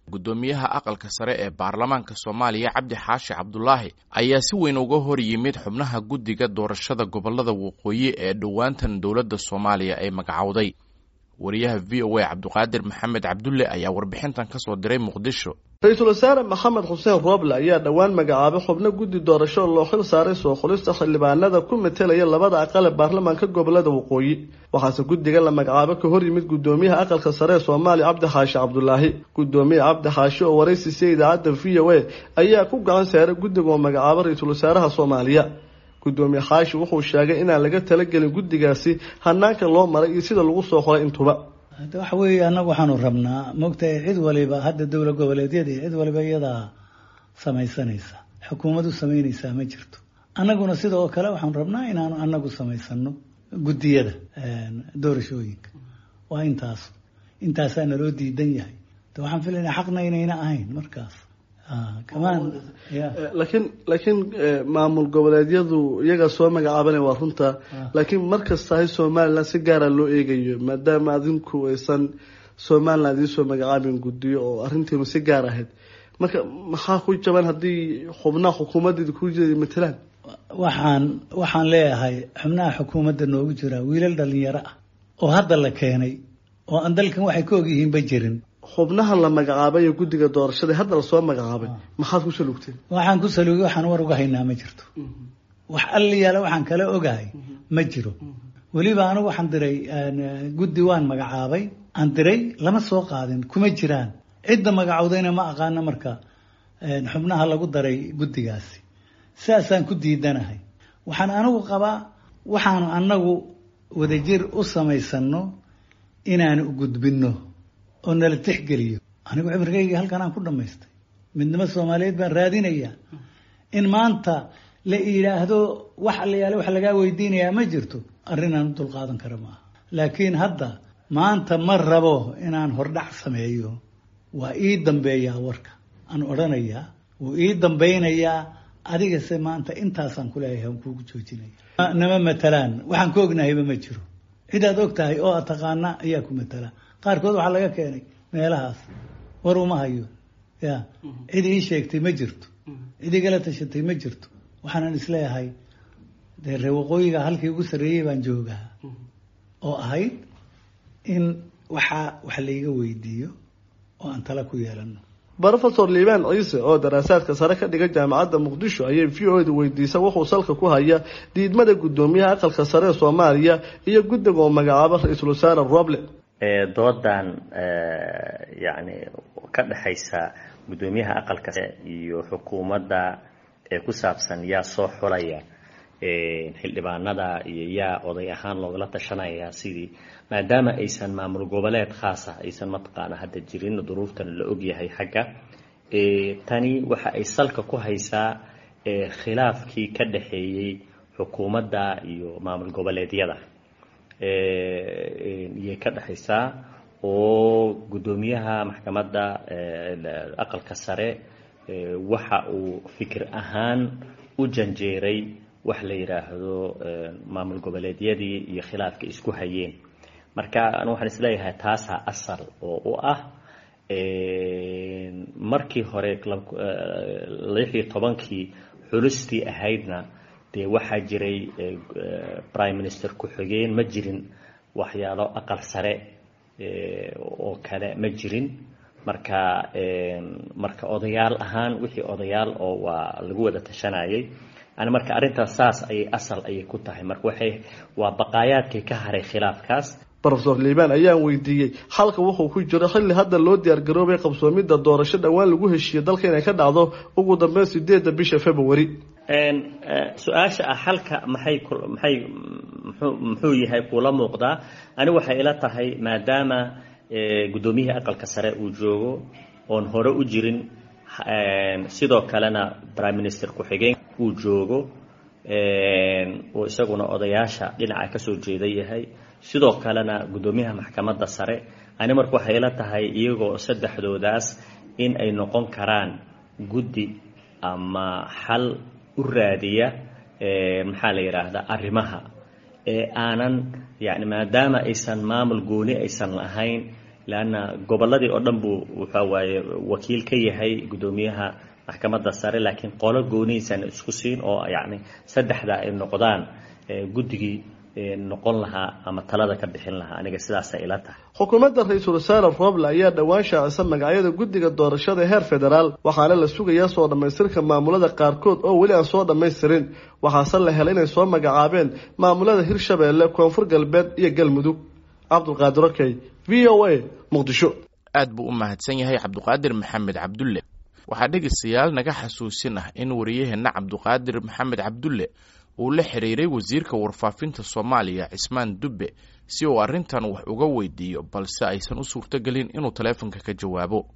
guddoomiyaha aqalka sare ee baarlamaanka soomaaliya cabdi xaashi cabdulaahi ayaa si weyn uga hor yimid xubnaha guddiga doorashada gobolada waqooyi ee dhowaantan dowladda soomaaliya ay magacowday wariyaha v o a cabdiqaadir maxamed cabdulle ayaa warbixintan kasoo diray muqdisho ra-iisul wasaare maxamed xuseen rooble ayaa dhowaan magacaabay xubno guddi doorasho oo loo xil saaray soo xulista xildhibaanada ku metelaya labada aqal ee baarlamaanka gobolada waqooyi waxaase guddiga la magacaabo ka hor yimid guddoomiyaha aqalka sare ee soomaaliya cabdi xaashi cabdulaahi guddoomiye cabdi xaashi oo waraysiisay idaacadda v o a ayaa ku gacan saaray guddiga oo magacaabo ra-iisul wasaaraha soomaaliya guddoomiye xaashi wuxuu sheegay inaan laga talagelin guddigaasi hanaanka loo maray iyo sida lagu soo qoray intuba hadda waxa weeye annagu waxaanu rabnaa moogtahay cid waliba hadda dowla goboleedyadii cid waliba iyadaa samaysanaysa xukuumadu samaynaysaa ma jirto annaguna sidoo kale waxaanu rabnaa inaanu annagu samaysano guddiyada doorashooyinka waa intaas intaasaa naloo diidan yahay de waxaan filaynaa xaqna inayna ahayn markaas kamaan laakiin laakiin maamul goboleedyadu iyagaa soo magacaabanaya waa runta laakiin markastahay somalilan si gaara loo eegayo maadaama adinku aysan somalilan idiin soo magacaabin guddiyo oo arrintiinu si gaar ahayd marka maxaa ku jaban haddii xubnaha xukuumaddeeda ku jira matalaan waxaan waxaan leeyahay xubnaha xukuumadda noogu jira wiilal dhalinyaro ah oo hadda la keenay oo aan dalkan waxay ka ogyihiinba jirin xubnaha la magacaabay ee guddiga doorashada hadda lasoo magacaabay maxaad ku salugteen waxaan ku saluugay waxaan war uga haynaa ma jirto wax alliyaala waxaan kala ogahay ma jiro weliba anigu waxaan diray guddi waan magacaabay aan diray lama soo qaadin kuma jiraan cidda magacowdayna ma aqaano marka xubnaha lagu daray guddigaasi sidaasaan ku diidanahay waxaan anigu qabaa waxaanu anagu wadajir u samaysano inaanu gudbinno oo nala tixgeliyo anigu cimrigayga halkan aan ku dhamaystay midnimo soomaaliyeed baan raadinayaa in maanta la yidhaahdo wax allayaale wax lagaa weydiinayaa ma jirto arrin aan u dulqaadan kara maaha laakiin hadda maanta ma rabo inaan hordhac sameeyo waa ii dambeeyaa warka aan odhanayaa wuu ii dambeynayaa adigase maanta intaasaan kuleeyahay aan kuugu joojinaya nama matalaan waxaan ka ognahayba ma jiro cidaad og tahay oo aad taqaana ayaa ku matala qaarkood waxaa laga keenay meelahaas war uma hayo ya cid ii sheegtay ma jirto cid igala tashatay ma jirto waxaanan isleeyahay dee ree waqooyiga halkii ugu sarreeyey baan joogaa oo ahayd in waxaa wax layga weydiiyo oo aan tala ku yeelano rofesor liibaan ciise oo daraasaadka sare ka dhiga jaamacadda muqdisho ayay v o da weydiisa wuxuu salka ku haya diidmada guddoomiyaha aqalka sare ee soomaaliya iyo guddiga oo magacaabo ra-iisul wasaare roble doodan yacni ka dhexaysa guddoomiyaha aqalka sare iyo xukuumadda ee ku saabsan yaa soo xulaya xildhibaanada iyo yaa oday ahaan loogala tashanaya sidii maadaama aysan maamul goboleed khaasa aysan mataqaana hadda jirin duruuftan la ogyahay xagga tani waxa ay salka ku haysaa khilaafkii ka dhexeeyey xukuumadda iyo maamul goboleedyada iyay ka dhexaysaa oo guddoomiyaha maxkamadda aqalka sare waxa uu fikir ahaan u janjeeray wax la yidhaahdo maamul goboleedyadii iyo khilaafka isku hayeen marka anu waxaan isleeyahay taasaa asal oo u ah markii hore lix iyo tobankii xulistii ahaydna dee waxaa jiray prime minister ku-xigeen ma jirin waxyaalo aqal sare oo kale ma jirin marka marka odayaal ahaan wixii odayaal oo waa lagu wada tashanayay yani marka arrintaas saas ayay asal ayay ku tahay marka waxay waa baqaayaadkii ka haray khilaafkaas rofesor liibaan ayaan weydiiyey xalka wuxuu ku jiro xilli hadda loo diyaargaroobay qabsoomidda doorasho dhowaan lagu heshiiyo dalka inay ka dhacdo ugu dambeyn sideedda bisha february su-aasha ah xalka maxay maxay mxuu muxuu yahay kuula muuqdaa ani waxay ila tahay maadaama guddoomiyihii aqalka sare uu joogo oon hore u jirin sidoo kalena prime minister ku-xigeen uu joogo oo isaguna odayaasha dhinaca kasoo jeeda yahay sidoo kalena guddoomiyaha maxkamadda sare ani marka waxay ila tahay iyagoo saddexdoodaas in ay noqon karaan guddi ama xal u raadiya maxaa la yidhaahdaa arrimaha ee aanan yani maadaama aysan maamul gooni aysan lahayn leanna gobolladii oo dhan buu waxa waaye wakiil ka yahay guddoomiyaha maxkamadda sare laakiin qolo goonihiisaan isku siin oo yacni saddexda ay noqdaan guddigii noqon lahaa ama talada ka bixin lahaa aniga sidaasay ila tahay xukuumadda ra-iisul wasaare roble ayaa dhowaan shaacisa magacyada guddiga doorashada heer federaal waxaana la sugayaa soo dhammaystirka maamulada qaarkood oo weli aan soo dhammaystirin waxaase la helay inay soo magacaabeen maamulada hirshabeelle koonfur galbeed iyo galmudug cabdulqaadir okey v o a muqdisho aad buu u mahadsan yahay cabduqaadir maxamed cabdulle waxaa dhegaystayaal naga xasuusin ah in wariyaheenna cabduqaadir maxamed cabdulle uu la xiriiray wasiirka warfaafinta soomaaliya cismaan dubbe si uu arrintan wax uga weydiiyo balse aysan u suurtogelin inuu taleefonka ka jawaabo